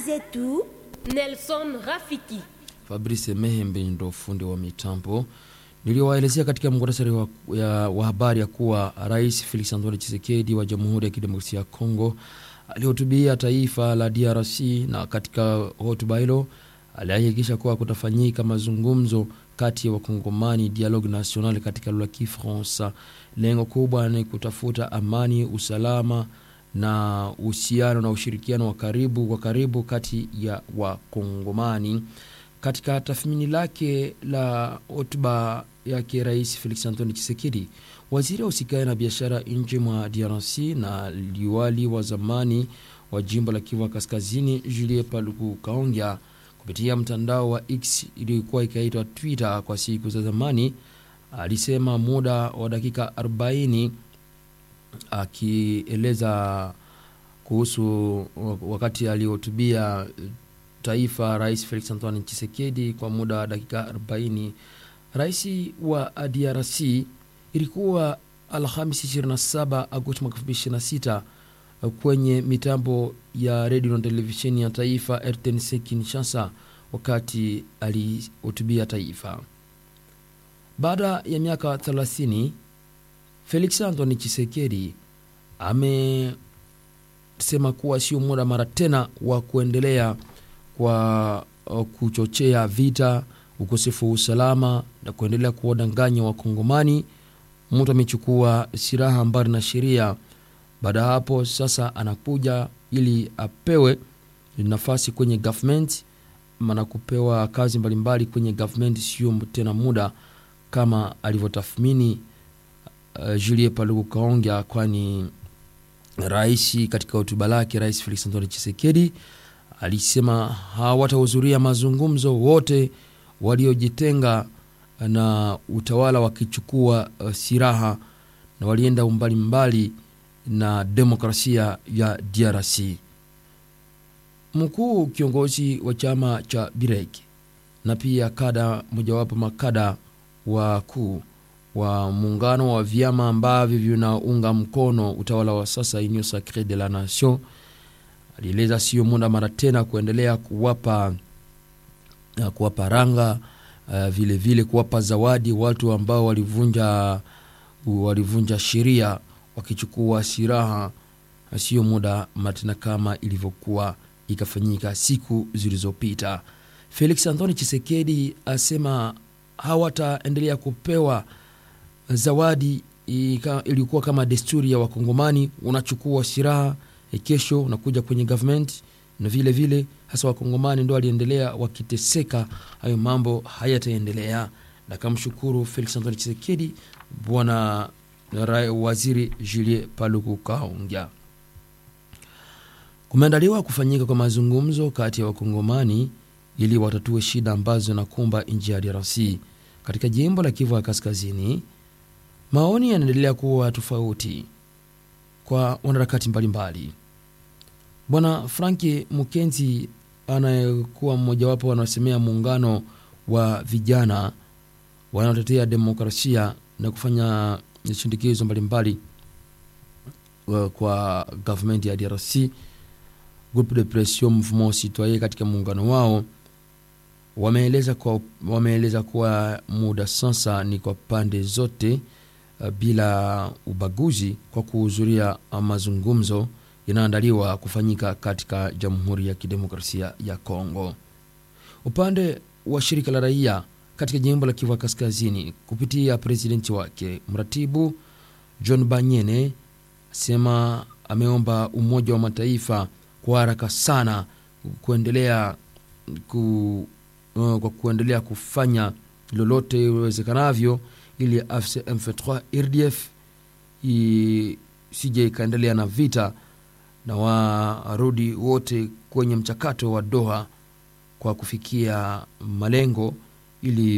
zetu Nelson Rafiki. Fabrice Mehembe ndo fundi wa mitambo. Niliwaelezea katika muhtasari wa, ya- wa habari ya kuwa Rais Felix Antoine Tshisekedi wa Jamhuri ya Kidemokrasia ya Kongo alihutubia taifa la DRC na katika hotuba hilo alihakikisha kuwa kutafanyika mazungumzo kati ya wakongomani dialogue national katika lugha ya Kifaransa. Lengo kubwa ni kutafuta amani, usalama na uhusiano na ushirikiano wa karibu wa karibu kati ya wakongomani. Katika tathmini lake la hotuba yake Rais Felix Antoine Tshisekedi, waziri wa usikae na biashara nje mwa DRC na liwali wa zamani wa jimbo la Kivu Kaskazini Julie Paluku Kaongya kupitia mtandao wa X iliyokuwa ikaitwa Twitter kwa siku za zamani, alisema muda wa dakika 40 akieleza kuhusu wakati alihutubia taifa Rais Felix Antoine Tshisekedi kwa muda wa dakika 40. Rais wa DRC ilikuwa Alhamisi 27 Agosti mwaka 2026 kwenye mitambo ya redio na televisheni ya taifa RTNC Kinshasa wakati alihutubia taifa. Baada ya miaka 30 Felix Antoine Tshisekedi amesema kuwa sio muda mara tena wa kuendelea kwa uh, kuchochea vita, ukosefu wa usalama na kuendelea kuwadanganya Wakongomani. Mtu amechukua silaha mbali na sheria. Baada ya hapo sasa anakuja ili apewe nafasi kwenye government na kupewa kazi mbalimbali kwenye government, sio tena muda kama alivyotathmini uh, Julie Paluku Kaongya, kwani rais katika hotuba lake, Rais Felix Antoine Tshisekedi alisema hawatahudhuria mazungumzo wote waliojitenga na utawala wakichukua uh, silaha na walienda umbali mbali na demokrasia ya DRC. Mkuu kiongozi wa chama cha Birek na pia kada mojawapo makada wakuu wa muungano wa vyama ambavyo vinaunga mkono utawala wa sasa Union Sacree de la Nation alieleza sio muda mara tena kuendelea kuwapa uh, kuwapa ranga uh, vile vile kuwapa zawadi watu ambao walivunja walivunja sheria wakichukua silaha, sio muda mara tena kama ilivyokuwa ikafanyika siku zilizopita. Felix Antoine Tshisekedi asema hawataendelea kupewa zawadi ilikuwa kama desturi ya Wakongomani, unachukua silaha kesho unakuja kwenye government na vile vile hasa Wakongomani ndo waliendelea wakiteseka. Hayo mambo hayataendelea, na kamshukuru Felix Antoine Tshisekedi, bwana waziri Julie Paluku Kaongya. Kumeandaliwa kufanyika kwa mazungumzo kati ya Wakongomani ili watatue shida ambazo zinakumba nchi ya DRC. Katika jimbo la Kivu ya Kaskazini, maoni yanaendelea kuwa tofauti kwa wanaharakati mbalimbali. Bwana Franki Mukenzi anayekuwa mmojawapo wanaosemea muungano wa vijana wanaotetea demokrasia na kufanya shindikizo mbalimbali kwa government ya DRC, Groupe de Pression Mouvement Citoyen, katika muungano wao wameeleza kwa, wameeleza kuwa muda sasa ni kwa pande zote uh, bila ubaguzi kwa kuhudhuria mazungumzo yanayoandaliwa kufanyika katika Jamhuri ya Kidemokrasia ya Kongo. Upande wa shirika la raia katika jimbo la Kivu Kaskazini kupitia presidenti wake mratibu John Banyene asema ameomba Umoja wa Mataifa kwa haraka sana kuendelea ku, uh, kwa kuendelea kufanya lolote iwezekanavyo ili AFC M23 RDF isije ikaendelea na vita na warudi wote kwenye mchakato wa Doha kwa kufikia malengo ili